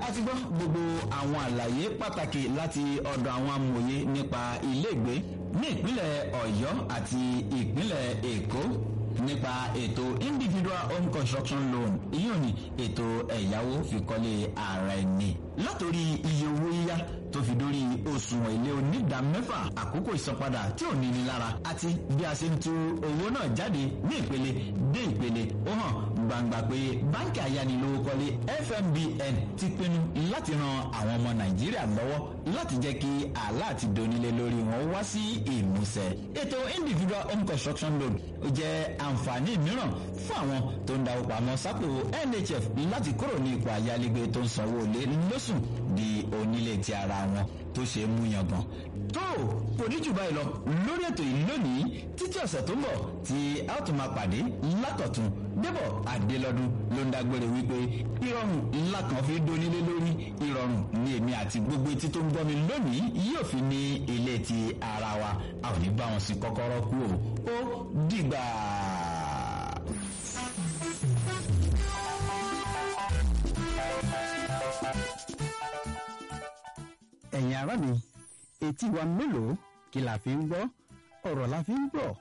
ti gbọ́ gbogbo àwọn àlàyé pàtàkì láti ọ̀dọ̀ àwọn amòye nípa iléègbé ní ìpínlẹ̀ ọ̀yọ́ àti ìpínlẹ̀ èkó nípa ètò individual home construction loan ìyóò ní ètò ẹ̀yáwó fikọ́lé ara ẹni látòrí iye owó yíyá tó fi dórí òṣùwọ̀n ilé onídàmẹ́fà àkókò ìsanpadà tí ò níní lára àti bí a ṣe ń tú owó náà jáde ní ìpele dé ìpele ó hàn gbangba pé báńkì ayánilówókọ́lé fmbn ti pinnu láti ran àwọn ọmọ nàìjíríà lọ́wọ́ láti jẹ́ kí àlá àti donílé lórí wọn wá sí ìmúṣẹ ètò individual home construction loan jẹ́ àǹfààní mìíràn fún àwọn tó ń dáwó pamọ́ sápò nhf láti kúrò ní ipò ayálégbé tó ń sanwó lé lóṣù di onílé ti ara wọn tó ṣe é mú yangàn. tó kò ní jù báyìí lọ lórí ètò yìí lónìí títí ọ̀sẹ̀ tó ń bọ̀ tí a ó tún máa pàdé lákọ̀tún débọ̀ adélọ́dún ló ń dágbére wípé ìrọ̀rùn ńlá kan fi dónílé lórí ìrọ̀rùn ní èmi àti gbogbo etí tó ń gbọ́ mi lónìí yóò fi ní ilé ti ara wa a ò ní bá wọn sí kọ́kọ́rọ́ kú o ó dìgbà. ẹ̀yin ará mi etí wa mélòó kí la fi ń gbọ́ ọ̀rọ̀ la fi ń gbọ́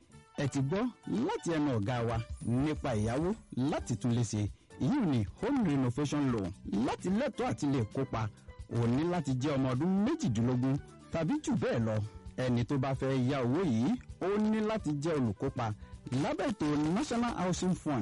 ẹ ti gbọ́ láti ẹnu ọ̀gá wa nípa ìyàwó láti tún lè ṣe èyí ni home renovation loan láti lẹ́tọ̀ọ́ àti lè kópa ò ní láti jẹ́ ọmọ ọdún méjìdínlógún tàbí jù bẹ́ẹ̀ lọ ẹni tó bá fẹ́ ya owó yìí ó ní láti jẹ́ olùkópa lábẹ́ ètò national housing fund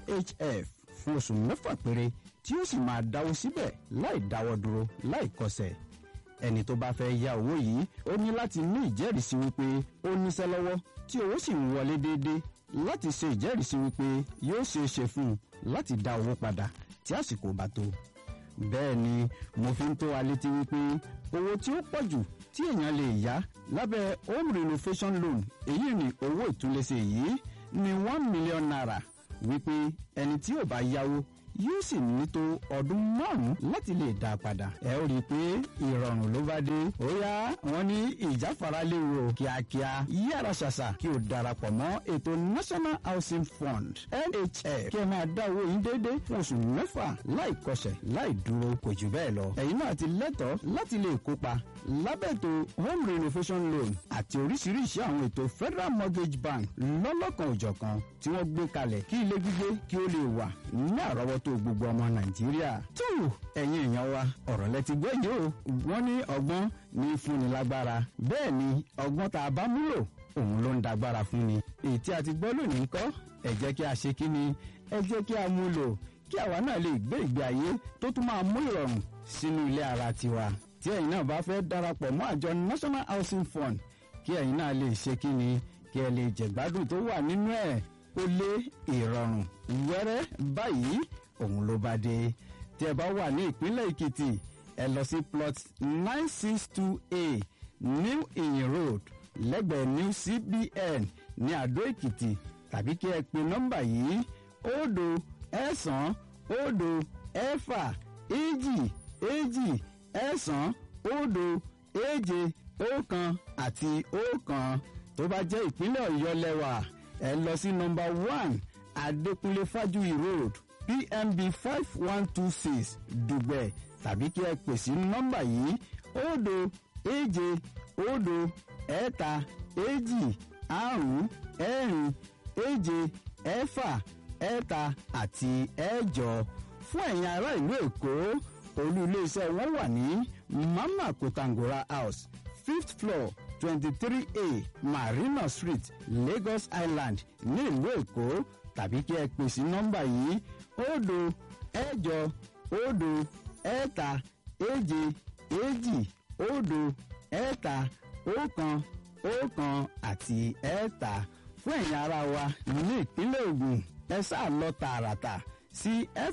nhf fún oṣù mẹ́fà péré tí ó sì máa dáwó síbẹ̀ láì dáwọ́ dúró láì kọsẹ̀ ẹni tó bá fẹ́ ya owó yìí ó ní láti ní ìjẹ́rìísí wípé ó níṣẹ́ lọ́wọ́ tí owó sì ń wọlé déédéé láti ṣe ìjẹ́rìísí wípé yóò ṣe é ṣe fún un láti dá owó padà tí àsìkò bá tó. bẹ́ẹ̀ ni mo fi ń tó wa létí wípé owó tí ó pọ̀ jù tí èèyàn lè yá lábẹ́ home renovation loan èyí ni owó ìtúlẹ̀ṣe yìí ní one million naira wípé ẹni tí ò bá yáwó yóò sì ní tó ọdún márùn-ún láti lè dá a padà. ẹ ó rí i pé ìrọ̀rùn ló bá dé. ó yá wọn ní ìjáfara léwu kíákíá yára ṣàṣà kí o darapọ̀ mọ́ ètò national housing fund nhf kí ẹ máa dá owó yín déédé fún oṣù mẹ́fà láì kọsẹ̀ láì dúró kò jù bẹ́ẹ̀ lọ. ẹ̀yin náà ti lẹ́tọ̀ọ́ láti lè kópa lábẹ́ ètò home renovation loan àti oríṣiríṣi àwọn ètò federal mortgage bank lọ́lọ́kan òjọ̀kan tí wọ́n gbé kalẹ̀ kí ilé gbígbé kí ó lè wà ní àrọ́wọ́tó gbogbo ọmọ nàìjíríà. tó ẹ̀yin èèyàn wa ọ̀rọ̀ lẹ ti gbọ́ yìí o wọ́n ní ọgbọ́n ní fúnni lágbára bẹ́ẹ̀ ni ọgbọ́n tá a bá múlò òun ló ń dagbára fún ni. èyí tí a ti gbọ́ lónìí kọ́ ẹ jẹ́ kí a ṣe kí ni ẹ jẹ́ kí a mú lò kí àwa náà lè gbé ìgbé ayé tó tún máa mú ìrọ̀rùn sínú ilé ara tiwa tí ẹ̀yin náà bá fẹ́ darapọ̀ mọ́ àjọ national housing fund kí ẹ̀yin náà lè ṣe kí ni kí ẹ lè jẹ̀gbádùn tó wà nínú ẹ̀ ó lé ìrọ̀rùn wẹ́rẹ́ báyìí òun ló bá dé tí ẹ bá wà ní ìpínlẹ̀ èkìtì ẹ lọ sí plot nine six two a new iyin road lẹ́gbẹ̀ẹ́ new cbn ní àdó èkìtì tàbí kí ẹ pe nọ́mbà yìí òdo ẹ̀sán òdo ẹ̀fà èjì èjì ẹ̀sán òdo èje ọ̀kan àti ọ̀kan tó bá jẹ́ ìpínlẹ̀ ọ̀yọ́ lẹ́wà ẹ lọ sí nọ́mbà one adékúnlé fájúyì road pmb five one two six dùgbẹ̀ tàbí kí ẹ pè sí nọ́mbà yìí òdo èje òdo ẹ̀ta èjì àrún ẹ̀rin èje ẹ̀fà ẹ̀ta àti ẹ̀jọ fún ẹ̀yin ará ìlú èkó olú iléeṣẹ́ wọn wà ní mama kotangora house fifth floor twenty-three a marina street lagos island ní ìlú èkó tàbí kí ẹ pè sí nọ́mbà yìí òdo ẹ̀jọ òdo ẹ̀ta èje èjì òdo ẹ̀ta ọ̀kan ọ̀kan àti ẹ̀ta fún ẹ̀yin ara wa ní ìpínlẹ̀ ogun ẹ sáà lọ tààràtà sí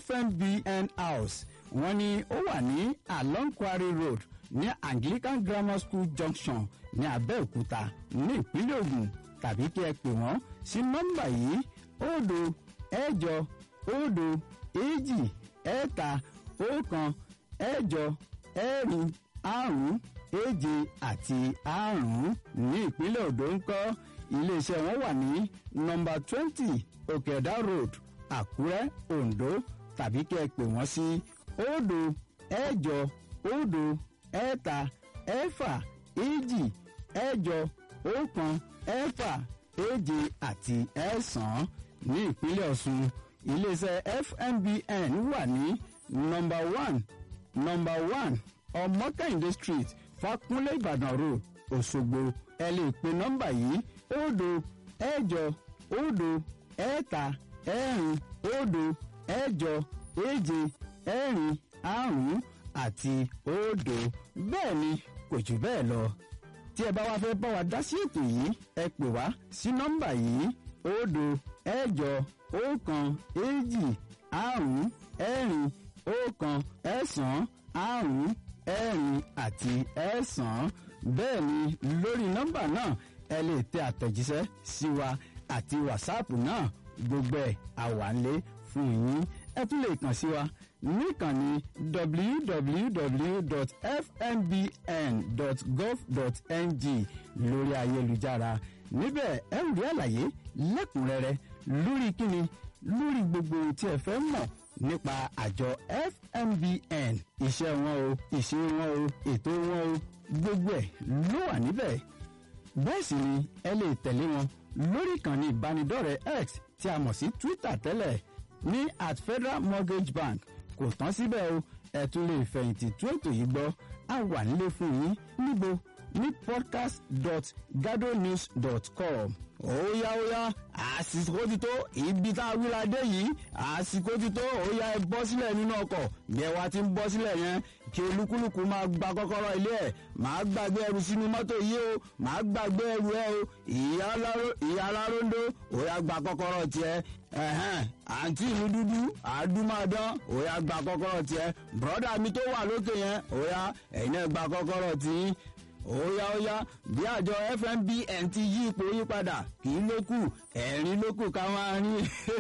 fmbn house wọ́n ní ó wà ní along quarry road ní anglican grammar school junction ní abẹ́òkúta ní ìpínlẹ̀ ogun tàbí kí ẹ pè wọ́n sí nọ́mbà yìí òdo ẹ̀jọ òdo èjì ẹ̀ta ọ̀kan ẹ̀jọ ẹ̀rin àrún èje àti àrún ní ìpínlẹ̀ odò ń kọ́ iléeṣẹ́ wọn wà ní nọmba twenty òkèdá road àkúrẹ́ ondo tàbí kí ẹ pè wọ́n sí òdo ẹ̀jọ òdo ẹ̀ta ẹ̀fà èjì ẹ̀jọ ọ̀kan ẹ̀fà èje àti ẹ̀sán ní ìpínlẹ̀ ọ̀ṣun iléeṣẹ́ fmbn wà ní nọmba one nọmba one ọmọkẹ́hìndé street fakunlé ìbàdàn road òṣogbo ẹ lè pe nọmba yìí òdo ẹ̀jọ òdo ẹ̀ta ẹ̀rin òdo ẹ̀jọ èje ẹ̀rin àrún àti òdo bẹ́ẹ̀ ni kò jù bẹ́ẹ̀ lọ tí ẹ bá wá fẹ́ bá wa dá sí ètò yìí ẹ pè wá sí nọ́mbà yìí òdo ẹ̀jọ ọ̀kan èjì àrún ẹ̀rin ọ̀kan ẹ̀sán àrún ẹ̀rin àti ẹ̀sán bẹ́ẹ̀ ni lórí nọ́mbà náà ẹ lè tẹ àtẹ̀jíṣẹ́ sí wa àti wàsáàpù náà gbogbo ẹ̀ àwálé fún yín ẹ tún lè kàn sí wa níkànnì www.fmbn.gov.ng lórí ayélujára níbẹ̀ ẹ ń rí àlàyé lẹ́kùnrẹ́rẹ́ lórí kíni lórí gbogbo ohun tí ẹ fẹ́ mọ̀ nípa àjọ fmbn iṣẹ́ wọn o ìṣe wọn o ètò wọn o gbogbo ẹ̀ ló wà níbẹ̀ bẹ́ẹ̀ sì ni ẹ lè tẹ̀lé wọn lórí ìkànnì ìbánidọ́rẹ̀ẹ́ x tí a mọ̀ sí twitter tẹ́lẹ̀ ní at federal mortgage bank kò tán síbẹ̀ o ẹ tún lè fẹ̀yìntì tún ètò yìí gbọ́ a wà nílé fún yín níbo ní podcast.gadonews.com óyá óyá àsìkò ti tó ibi tá a wíra dé yìí àsìkò ti tó óyá ẹ bọ́ sílẹ̀ nínú ọkọ̀ bí ẹ wá ti ń bọ́ sílẹ̀ yẹn kí olúkúlùkù máa gba kọ́kọ́rọ́ ilé ẹ̀ máa gbàgbé ẹrù sínú mọ́tò yìí o máa gbàgbé ẹrù ẹ o ìyá aláróńdó óyá gba kọ́kọ́rọ́ tiẹ̀ ẹ̀hẹ́n àǹtí mi dúdú àdúmọ̀dán óyá gba kọ́kọ́rọ́ tiẹ̀ bùrọ́dà mi tó wà lókè yẹn óyá ẹ̀yin náà gba kọ́kọ́rọ́ tiyín óyá óyá bí àjọ fmbn ti yí ipò yí padà kì í ló kù ẹ̀rín ló kù ká máa rí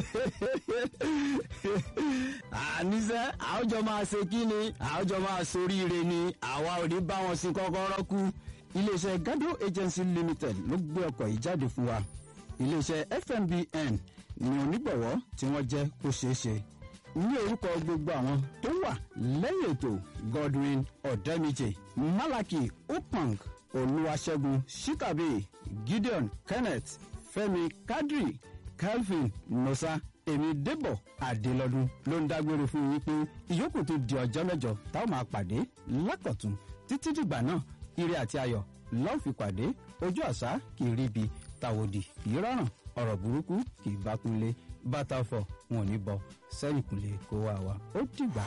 àníṣe àwùjọ máa ṣe kí ni àwùjọ máa soríire ni àwa ò ní bá wọn sí kọ́kọ́rọ́ kú iléeṣẹ́ gado agency limited ló gbé ọkọ̀ yìí jáde fún wa iléeṣẹ́ fmbn ni onígbọ̀wọ́ tí wọ́n jẹ́ kó ṣeé ṣe ní orúkọ gbogbo àwọn tó wà lẹ́yìn ètò godwin ọ̀dẹ́mìjẹ malaki upang olúwaṣẹ́gun shikabe gideon kenneth fẹ́mi kadri calvin nosa èmi débọ adélọdún ló ń dágbére fún yín pé ìyókù tó di ọjọ́ mẹ́jọ táwọn máa pàdé lákọ̀tún títí dìgbà náà ire àti ayọ̀ lọ́ọ́ fi pàdé ojú àṣà kì í ríbi tàwòdì kì í rọrùn ọ̀rọ̀ burúkú kì í bá kúnlé bàtà fọ̀ wọn ò ní bọ sẹ́yìn kúnlé kó wá wa ó dìgbà.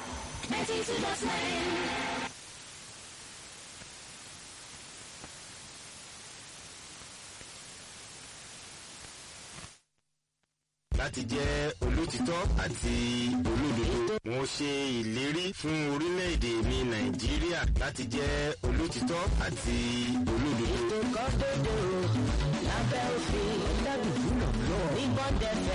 láti jẹ́ olótìtọ́ àti olódodo. mo ṣe ìlérí fún orílẹ̀-èdè mi nàìjíríà láti jẹ́ olótìtọ́ àti olódodo. ètò kan tó dòrò lábẹ́ òfin. ó dábìí fún lọ́wọ́. ní bọ́ndẹ̀fẹ̀.